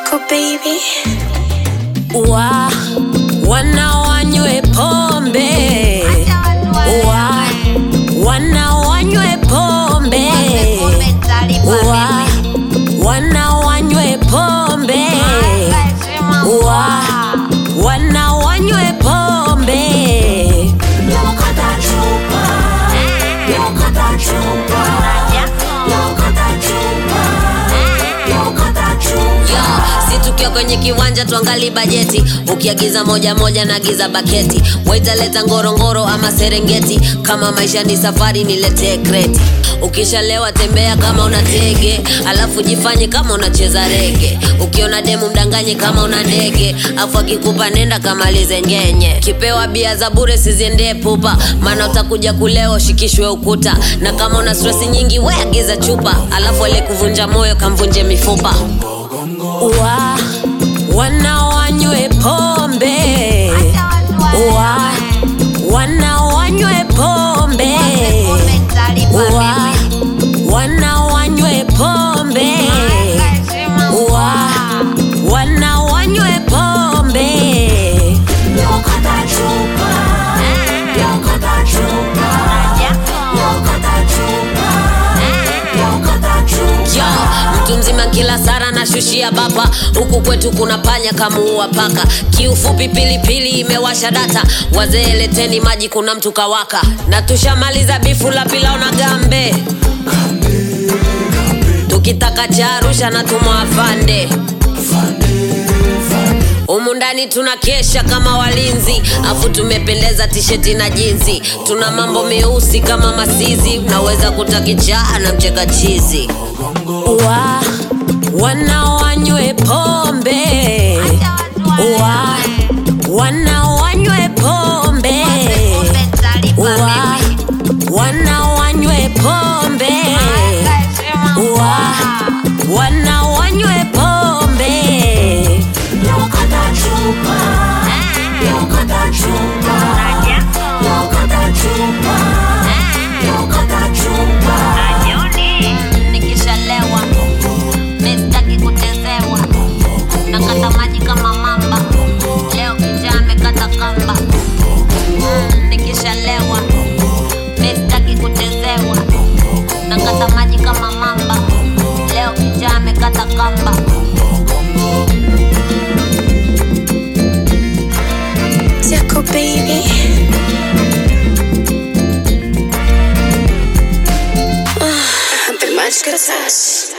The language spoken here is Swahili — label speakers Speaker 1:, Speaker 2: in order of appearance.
Speaker 1: Jaco baby.
Speaker 2: wa wana wanywe pombe wa wana wanywe pombe wa wana wanywe pombe wa wana wanywe pombe Yo, si tukiwa kwenye kiwanja tuangali bajeti ukiagiza moja moja naagiza baketi waitaleta ngorongoro ama serengeti kama maisha ni safari niletee kreti ukishalewa tembea kama una tege alafu jifanye kama unacheza rege ukiona demu mdanganye kama una ndege afu akikupa nenda kamalize ngenye kipewa bia za bure siziendee pupa maana utakuja kuleo ushikishwe ukuta na kama una stresi nyingi we agiza chupa alafu ale kuvunja moyo kamvunje mifupa wa wana wanywe pombe wa wana wanywe pombe wa wana wanywe pombe wa wana wanywe pombe Yo, mtu mzima kila sara nashushia bapa huku kwetu kuna panya kamuua paka kiufupi pilipili imewasha data wazee leteni maji kuna mtu kawaka na tushamaliza bifu la pilao na gambe tukitaka cha arusha na tumwafande humu ndani tuna kesha kama walinzi afu tumependeza tisheti na jinzi tuna mambo meusi kama masizi unaweza kutakichaa na mcheka chizi wa wana wanywe pombe wa wana wanywe pombe wa wana wanywe pombe wa wana wanywe pombe nikishalewa mistaki kutezewa nakata maji kama mamba leo kijaa amekata kamba Mm, nikishalewa mistaki kutezewa nakata maji kama mamba leo kijaa amekata kamba
Speaker 1: Jaco baby. Ah, بالماتش كرساس